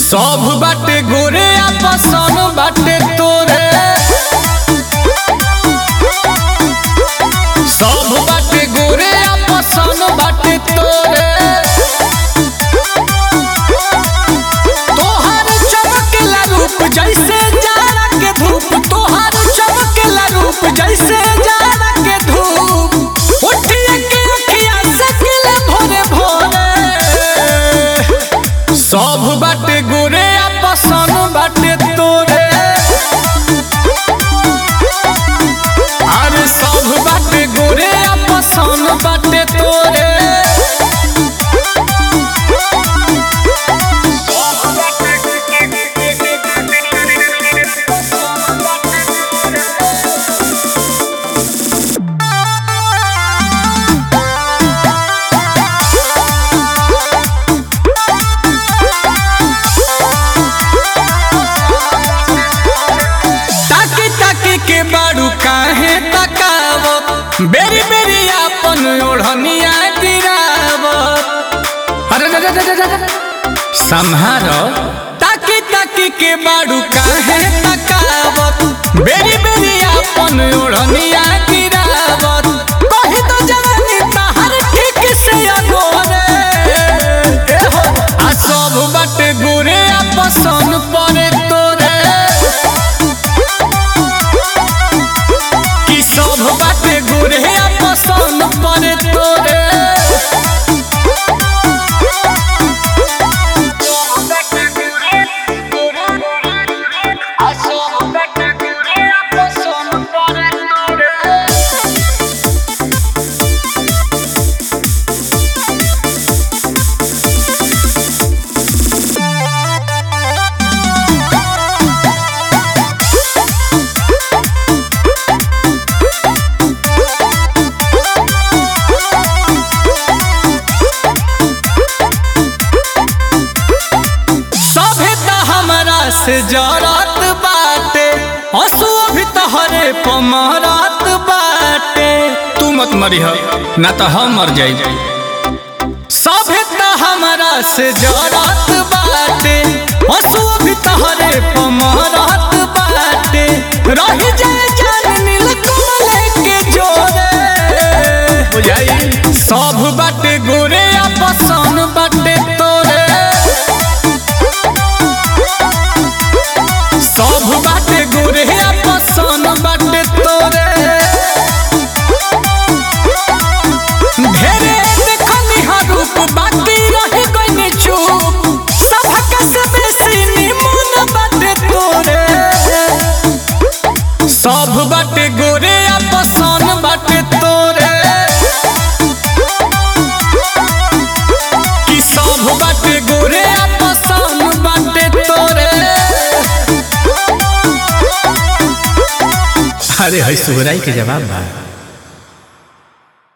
सब बाटे गोरे आपसन बाटे तोरे सब बाटे गोरे आपसन बाटे तोरे तोहर चमकेला रूप जैसे जाड़ा के धूप तोहर चमकेला रूप जैसे जाड़ा के धूप उठिए के अखिया सकेला भोरे भोरे सब बाटे गोरे आपसन बाटे तोरे अरे सब बाटे गोरे आपसन बाटे तोरे ताकी ताकी के बाड़ू काहे तकावत बेरी बेरी आपन ओढ़निया गिरावत अरे रे रे रे रे रे। सम्हारो ताकी ताकी के बाड़ू काहे तकावत बेरी बेरी आपन ओढ़निया गिरावत कहि तो जवानी तहर ठीक से अगोरे ए हो आ सब बाटे गोरे आपसन परे तोरे कि सब बाटे गोरे पसंद पड़े तोरे सभे त हमरा से जरत बाटे हंसू अभी तहरे पमरत बाटे तू मत मरी ना तो हम मर जाई सभे त हमरा से जरत बाटे हंसू अभी तहरे पमरत बाटे रही जाए जान नील कमल के जोरे बुझाई सब बाटे गोरे आपसन बाटे तोरे सब बाटे गोरे पसन बाटे तोरे ढेरे देखनी हा रूप बाकी रही गइनी चुप सभक से बेसी निमन बाटे तोरे सब बाटे गोरे पसन बाटे तोरे कि सब बाटे गोरे पसन बाटे तोरे अरे है सुहराई के जवाब बा